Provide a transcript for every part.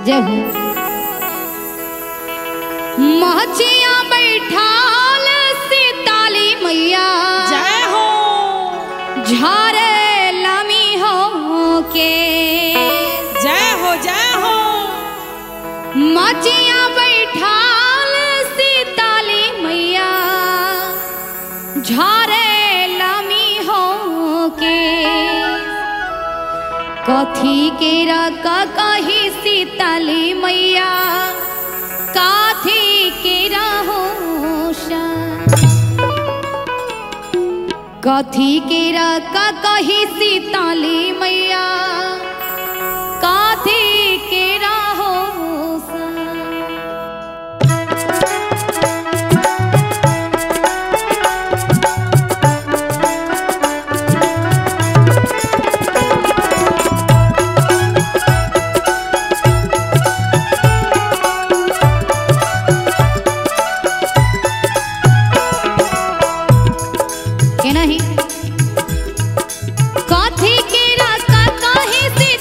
जय हो महचिया बैठाल सीताली मैया जय हो झारे लमी हो के जय हो जय हो मचिया बैठाल सीताली मैया झारे लमी हो के कथी के रक कही सीताली मैया काथी के रहो कथी के रक कही सीताली मैया काथी के रहो के नहीं कथी के रक कही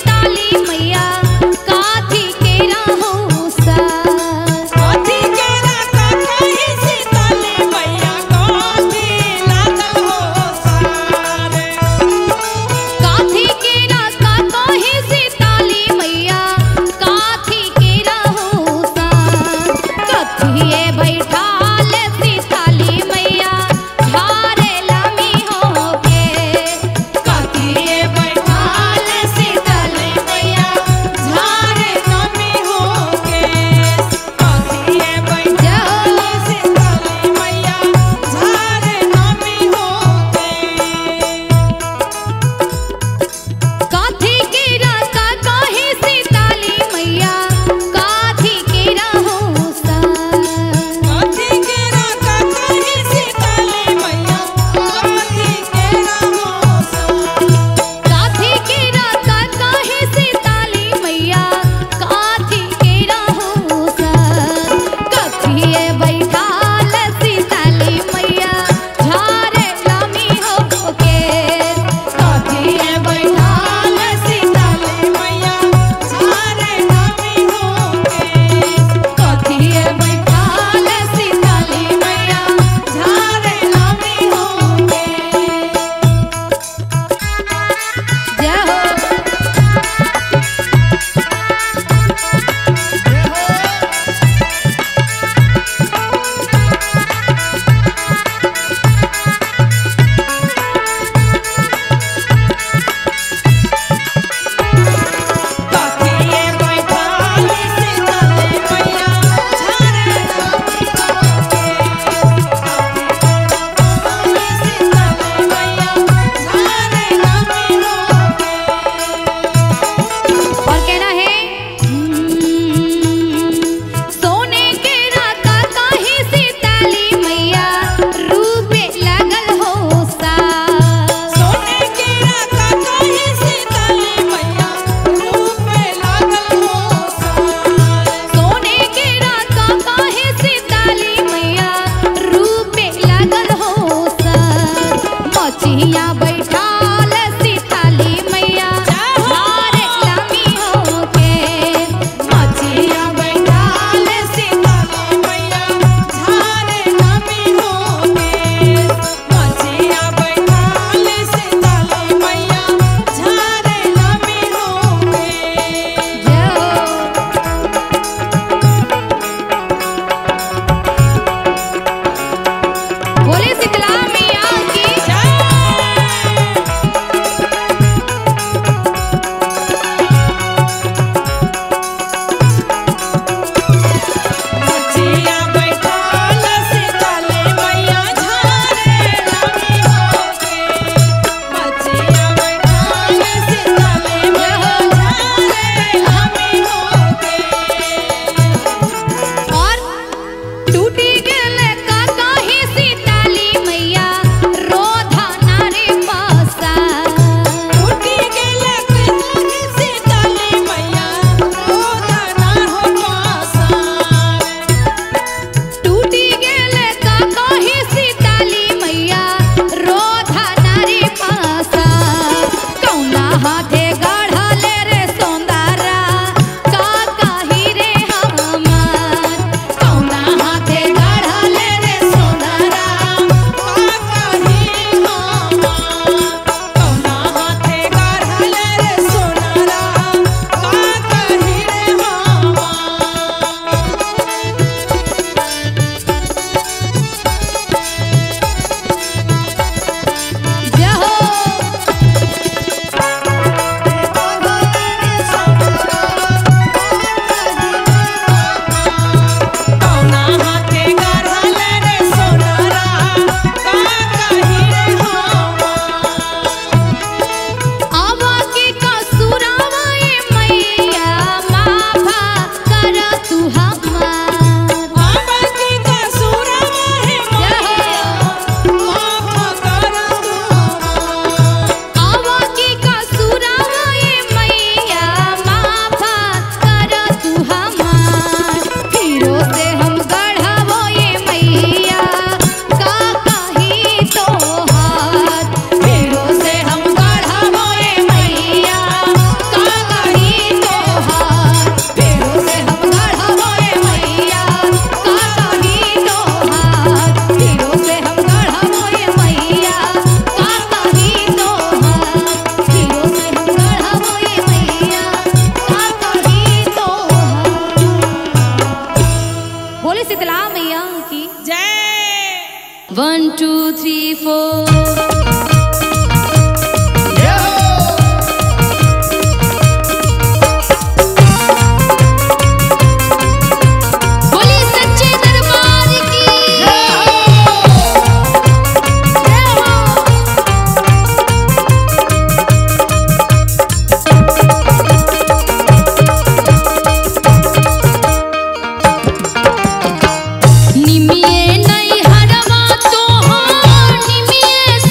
थ्री फोर बोलिए सच्चे दरबार की जय हो निमिये नहीं हरवा तो हो निमिये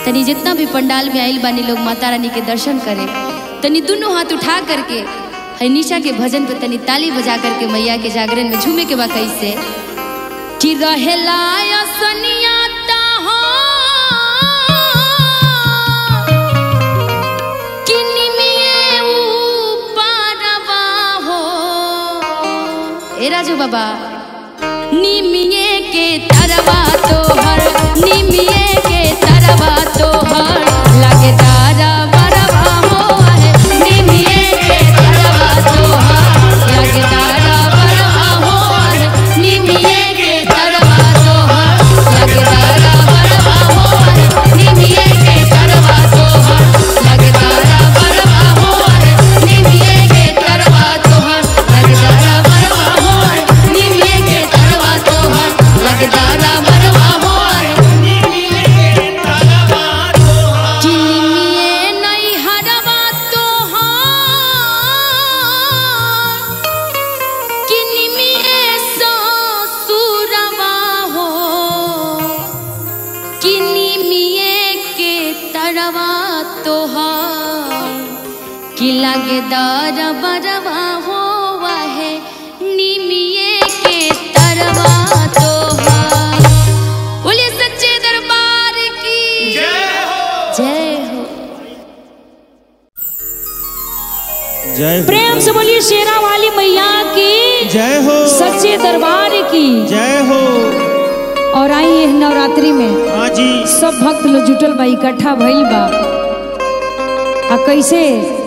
तनी जितना भी पंडाल में आइल बानी लोग माता रानी के दर्शन करे तनी दोनों हाथ उठा करके है निशा के भजन पे तनी ताली बजा करके मैया के जागरण में झूमे के बा कैसे कि रहेला असनिया ए राजू बाबा निमिये के तरवा तोहर निमिये के तरवा तोहर लगे तारा बरवा हो है निमिये के तरवा तोहर लगे तारा बरवा हो है निमिये के तरवा तोहर लगे तारा बरवा हो है निमिये के तरवा तोहर लगे तारा बरवा हो है निमिये के तरवा तोहर लगे तारा बरवा हो है निमिये के तरवा तोहर लगे तारा बरवा हो है चिनिमिये नहीं हरवा तोहार किनिमिये ससुरवा हो किनिमिये के तरवा तोहार कि लगे दर बरवा हो वहे निमिये के तरवा तोहार बोलिए सच्चे दरबार की जय हो जय हो प्रेम से बोलिए शेरा वाली मैया की जय हो सच्चे दरबार की जय हो और आई है नवरात्रि में हाँ जी सब भक्त लोग जुटल बा इकट्ठा भइल बा आ कैसे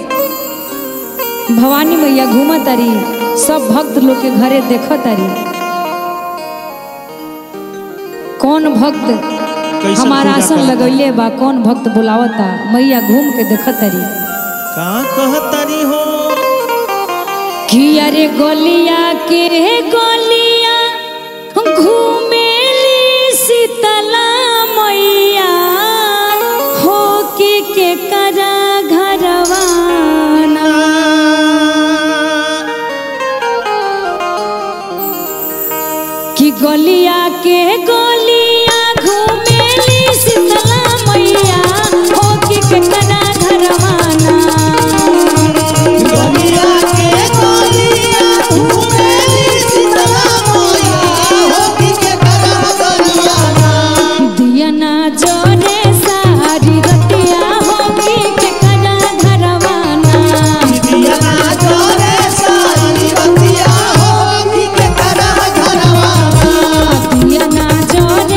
भवानी मैया घूमत तारी सब भक्त लोग के घरे देखत तारी कौन भक्त कैसन हमारा पूजा आसन करता? लगैले बा कौन भक्त बुलावता मैया घूम के देखत तारी कहाँ कहतरी हो कि अरे गोलिया के गोलिया घूमेली शीतला मैया हो के के करा घरवाना कि गोलिया के गोलिया घूमेली शीतला मैया हो के के करा घरवाना गलिया के गलिया घूमेली शीतला मोया होती के करा गलियाना दियना जोरे सारी रतिया होगी के करा घरवाना दिया जोरे सारी बतिया होती के करा घरवाना दियना जोरे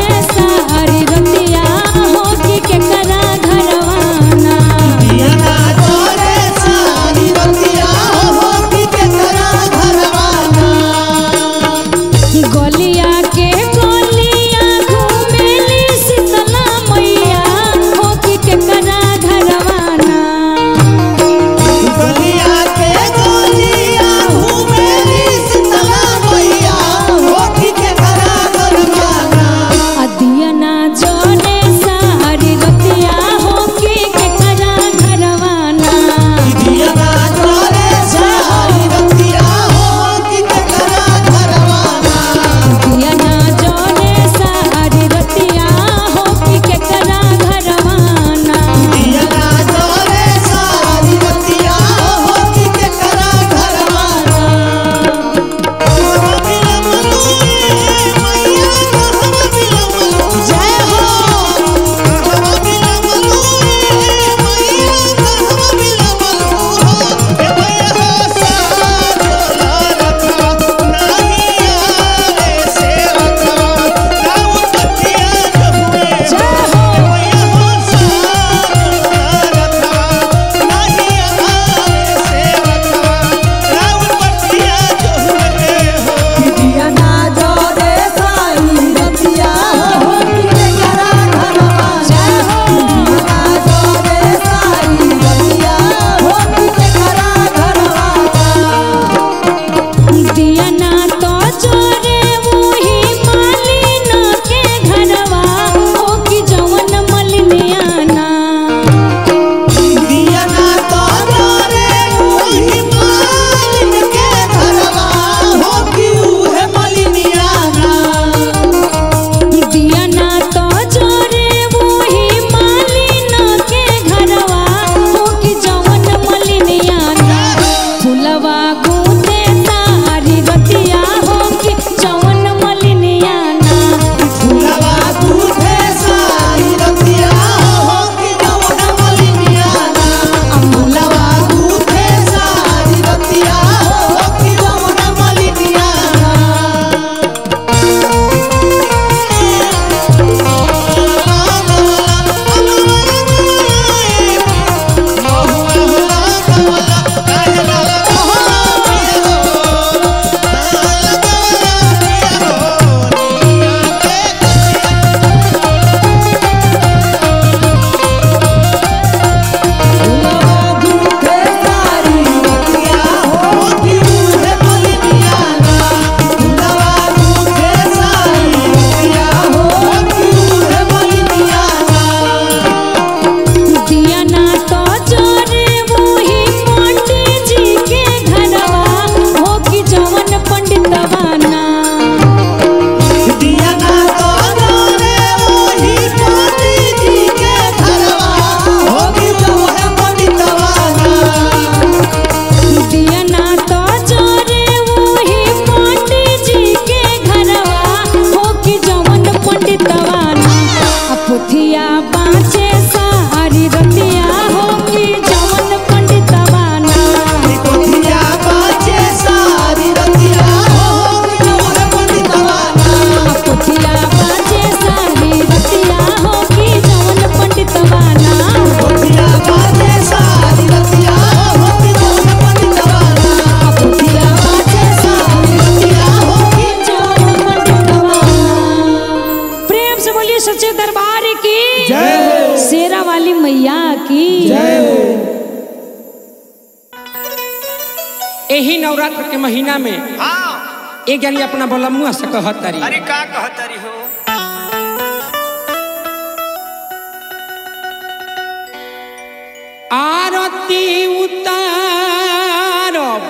नवरात्र के महीना में हाँ एक जानी अपना बलमुआ से कहत तारी अरे का कहतरी हो आरती उतारब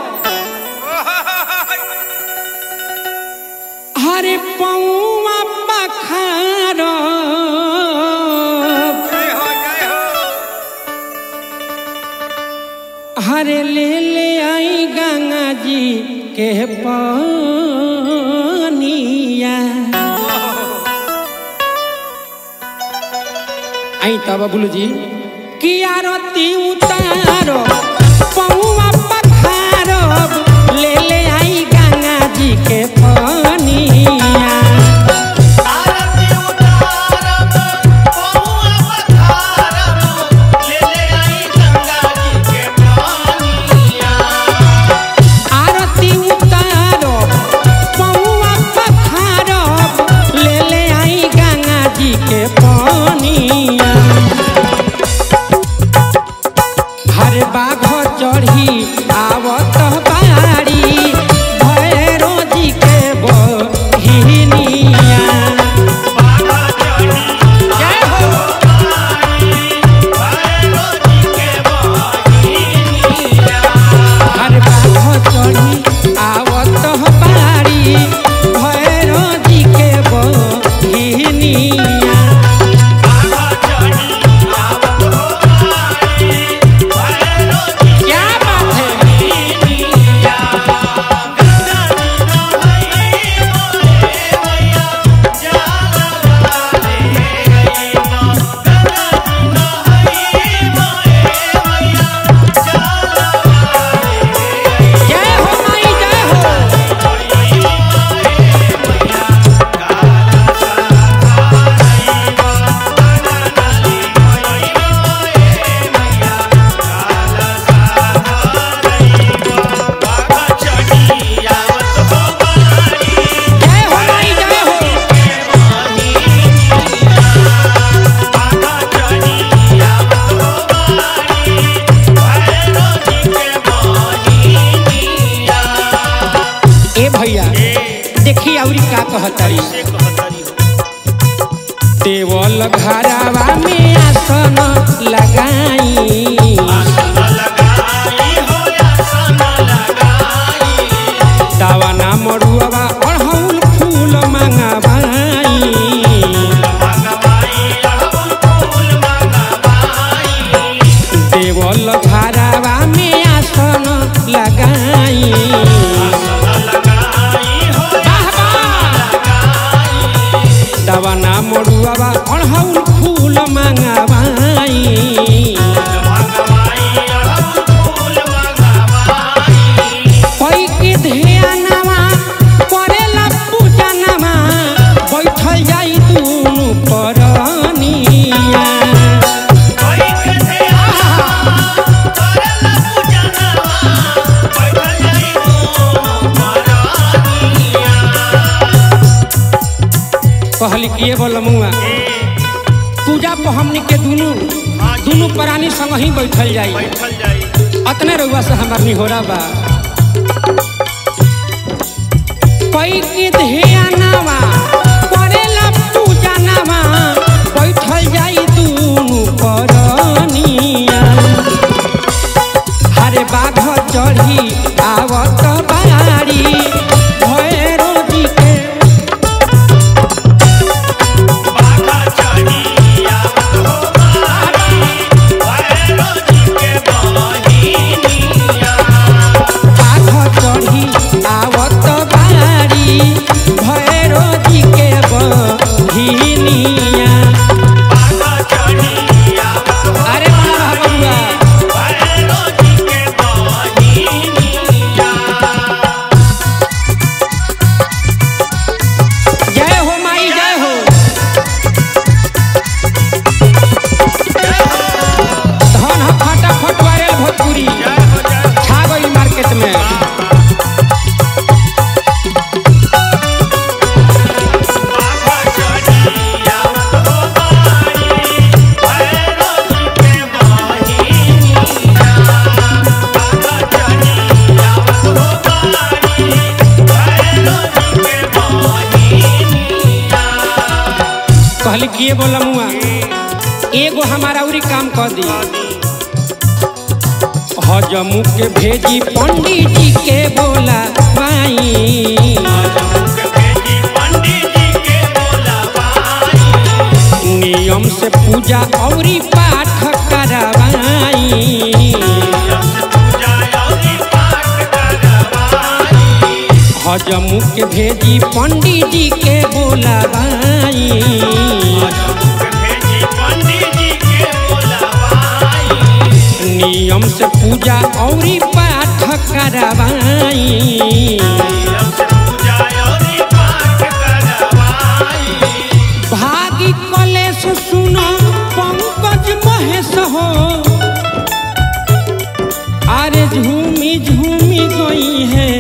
हरे पौआ पखारब जय हो जय हो हरे ले ले आई गंगा जी के पानिया आई तब बोलू जी कि आरती उतारो पौआ पखारब ले ले आई गंगा जी के पानिया आरती उतारब पहुआ पधारब ले ले आई गंगा जी के पानिया आरती उतारो पौआ पखारब ले ले आई गंगा जी के पानिया हर बाघ चढ़ी आवत बाड़ी भैरो जी के बहिनिया बाबा चढ़ी जय हो भैरो जी के बहिनिया हर बाघ चढ़ी आवत बाड़ी भैरो जी के बहिनिया बाबा चढ़ी आवत हो आई भैरो जी क्या बात है बहिनिया गंगा जी नहाई मोरे मैया जाला वाले गईना गंगा जी नहाई मोरे मैया जाला वाले जय हो माई जय हो जय हो माई जय हो ए भैया देखी औरी का कहतारी देवल घरावा में आसन लगाई दावाना मड़ुआवा अड़हुल फूल मंगाबाई देवल घरावा में आसन लगाई वाह, वाह। दावाना मड़ुआवा अड़हुल फूल मंगाबाई कोई के ध्यानवा करेला पूजनवा बैठल जाई दुनु परनिया कहली किए बोलमुआ पूजा पर हमनी के दुनु दुनु प्राणी संग ही बैठल जाई बैठल जाई अतने रउआ से हमार निहोरा बा कोई के ध्यानवा करेला पूजनवा बैठल जाई दुनु परनिया हरे बाघ चढ़ी आवत बाड़ी भैरो जी के बाघ चढ़ी आवत बाड़ी भैरो जी के बहिनिया अरे बड़ा बबुआ कहली किए बोला मुआ एगो हमारा उरी काम कर दी हजमू के भेजी पंडित जी के बोला माई पंडित जी के बोलावाई नियम से पूजा औरी पाठ करवाई पूजा और पाठ करवाई हजमू के भेजी पंडित जी के बोलावाई भेजी पंडित जी के बोलावाई नियम से पूजा औरी पाठ करवाई पूजा और पाठ करवाई भागी कलेश सुनो पंकज महेश हो अरे झूमी झूमी गई है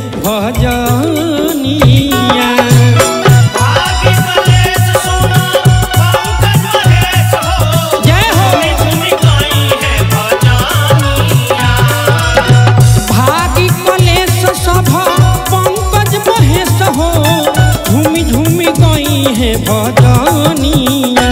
भजनिया आगे कलेश सुनो पंकज महेश हो जय हो सुनी गई है भजनिया भागी कलेश सभ पंकज महेश हो झूमी झूमी गई है भजनिया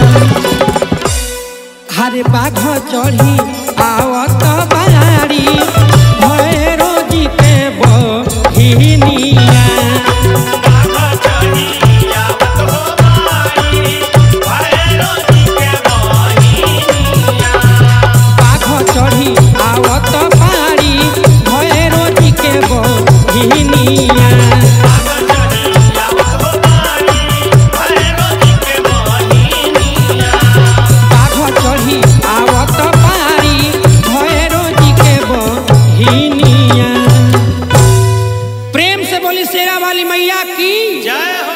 हरे बाघ चढ़ी आवत बारी भैरो जी के बहिनिया बाबा चढ़िया आवत हो माई भैरो जी के बहिनिया बाघ चढ़ी आवत बारी भैरो जी के बहिनिया बाबा चढ़िया आवत हो माई भैरो जी के बहिनिया बाघ चढ़ी आवत बारी भैरो जी के बहिनिया प्रेम से बोली शेरा वाली मैया की जय हो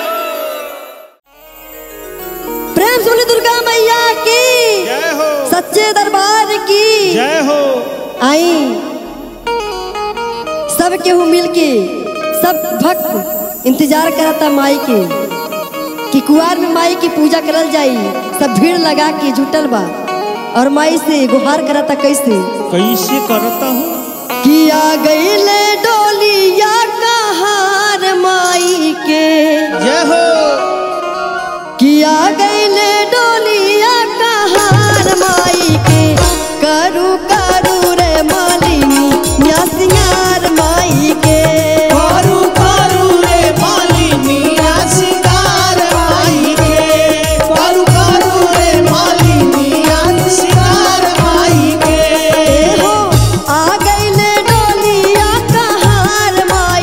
प्रेम सुनी दुर्गा मैया की जय हो सच्चे दरबार की जय हो आई सब केहू मिल के सब भक्त इंतजार करता माई के कि कुआर में माई की पूजा करल जाई सब भीड़ लगा के जुटल बा और माई से गुहार करता कैसे कैसे करता हूँ किया गईले डोलिया कहार माई के जय हो किया गईले डोलिया कहार माई के करू करू रे मालिनी या सिंगार माई के करू करू रे मालिनिया सिंगार माई के करू करू रे मालिनिया सिंगार माई के ए हो आ गईले डोलिया कहार माई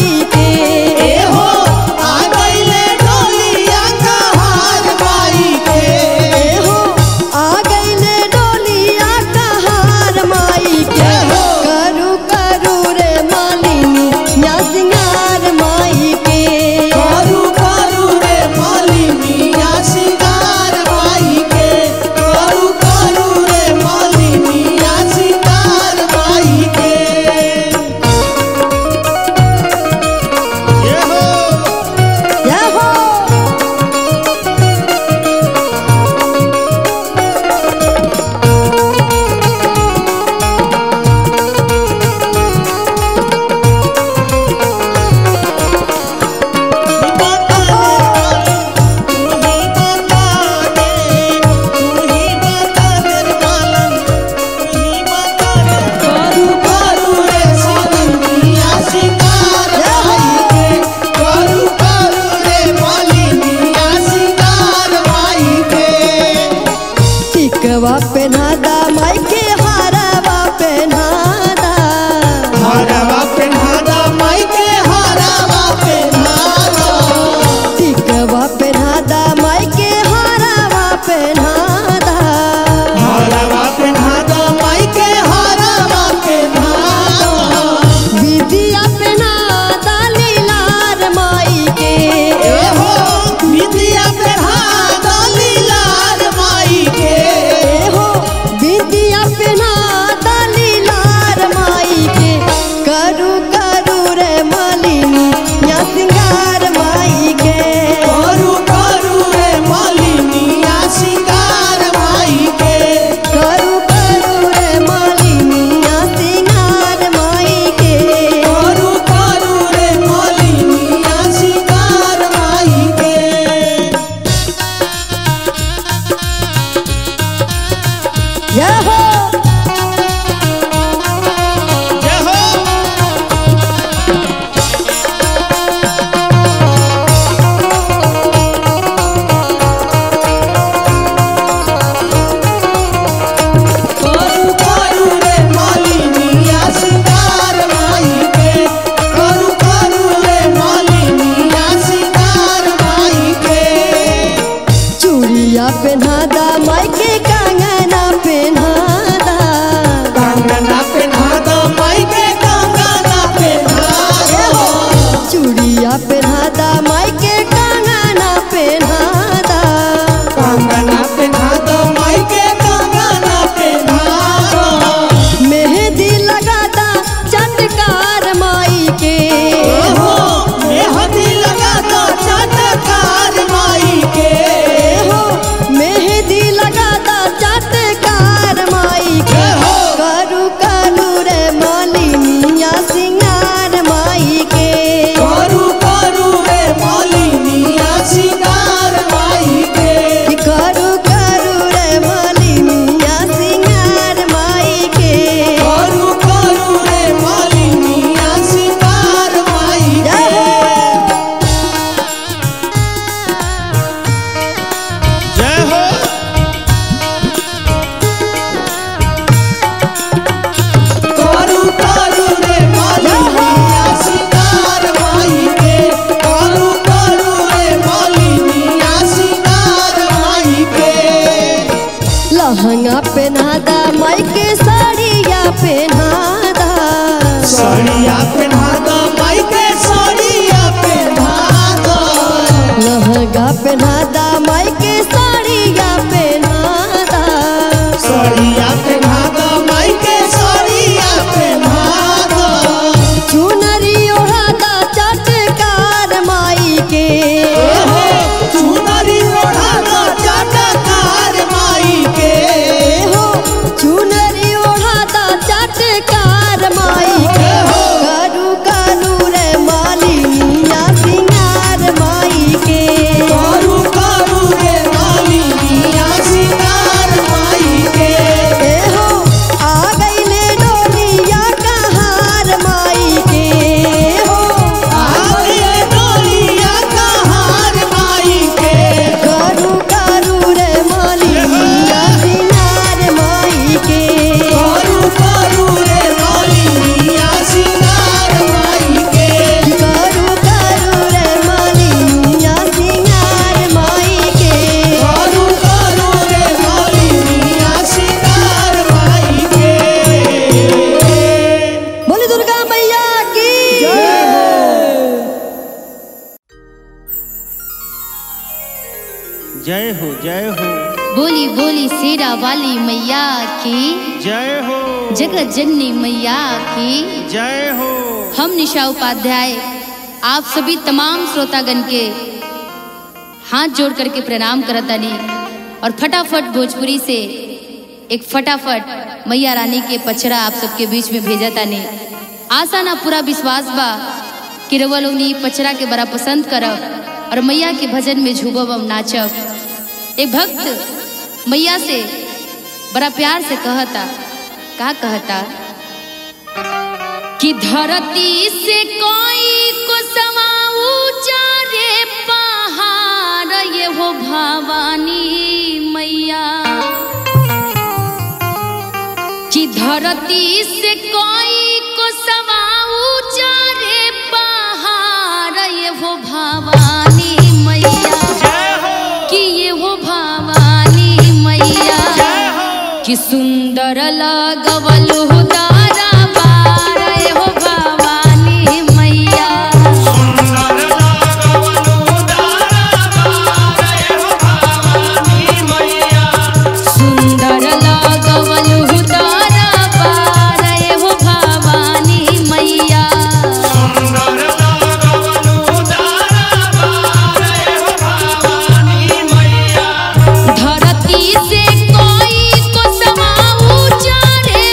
चूड़िया पहनादा माई के कंगना पहनादा कंगना पहना दो माई के कंगना पहना दो मेहंदी लगादा चटकार माई के हो मेहंदी लगा दो चटकार माई के हो मेहंदी लगादा चटकार माई के हो। करू करू रे मालिनिया सिंगार माई के करू करू रे मालिनिया सिंगार माई के कि करू करू रे मालिनिया सिंगार माई के करू करू रे मालिनिया सिंगार माई जय के जय हो करू करू रे मालिनिया सिंगार माई के करू करू रे मालिनिया सिंगार माई के लहंगा पहनादा माई के साड़िया पहनादा साड़िया पहना दो माई के साड़िया पहना दो लहंगा पहनादा माई के साड़िया पहनादा साड़िया पहना दो माई के साड़िया पहना दो चुनरी ओढ़ादा चटकार माई के चुनरी ओढ़ा दो चटकार माई के हो चुनरी ओढ़ादा चटकार माई के करू करू रे मालिनिया सिंगार माई के करू करू रे मालिनिया सिंगार माई के ए हो आ गईले डोलिया कहार माई के हो आगे डोलिया कहार माई के करू करू रे मालिनिया सिंगार माई के करू करू रे मालिनिया सिंगार माई के करू करू रे मालिनिया सिंगार माई के करू करू रे मालिनिया सिंगार माई के बोली दुर्गा मैया की जय हो जय हो बोली बोली शेरा वाली मैया की जय हो जगत जननी मैया की जय हो हम निशा उपाध्याय आप सभी तमाम श्रोतागण के हाथ जोड़ करके प्रणाम करतानी और फटाफट भोजपुरी से एक फटाफट मैया रानी के पचरा आप सबके बीच में भेजा तानी आशा ना पूरा विश्वास बा कि रउआ लोग नी पचरा के बड़ा पसंद करब और मैया के भजन में झूबब हम नाचब एक भक्त मैया से बड़ा प्यार से कहता का कहता कि धरती से कोई को समा ऊंचा रे पहाड़ ये हो भवानी मैया कि धरती से कोई को समा ऊंचा रे पहाड़ ये हो भवानी मैया जय हो कि ये हो भवानी मैया जय हो कि सुंदर लगवल हो तारा बार हो भवानी मैया सुंदर लागवनु दारा बारे हो भवानी मैया सुंदर लगवल हो तारा बार हो भवानी मैया सुंदर लागवनु दारा बारे हो भवानी मैया धरती से कोई को समा ऊंचा रे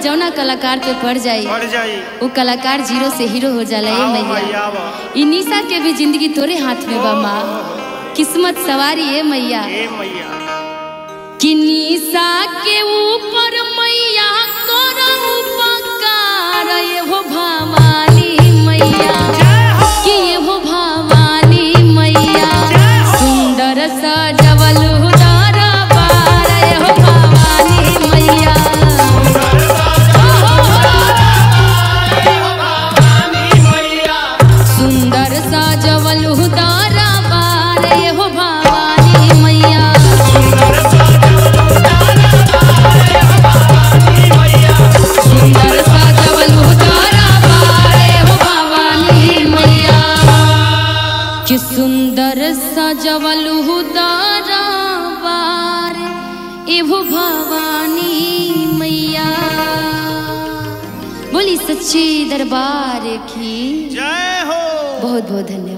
जौना कलाकार पे पड़ जाई बढ़ जाई वो कलाकार जीरो से हीरो हो जाला ए आओ मैया मैया आओ ई निशा के भी जिंदगी तोरे हाथ में बा माँ किस्मत सवारी ए मैया ए मैया कि निशा के ऊपर मैया करो उपकार ये हो भवानी मैया कि ये हो भवानी मैया सुंदर सजवल उदार बार ये हो भवानी मैया सुंदर सजवल उदार बार ये हो भवानी मैया सुंदर सजवल उदार बार ये हो भवानी मैया कि सुंदर सजवल उदार बार एहो भवानी मैया बोली सच्चे दरबार की जय हो बहुत बहुत धन्यवाद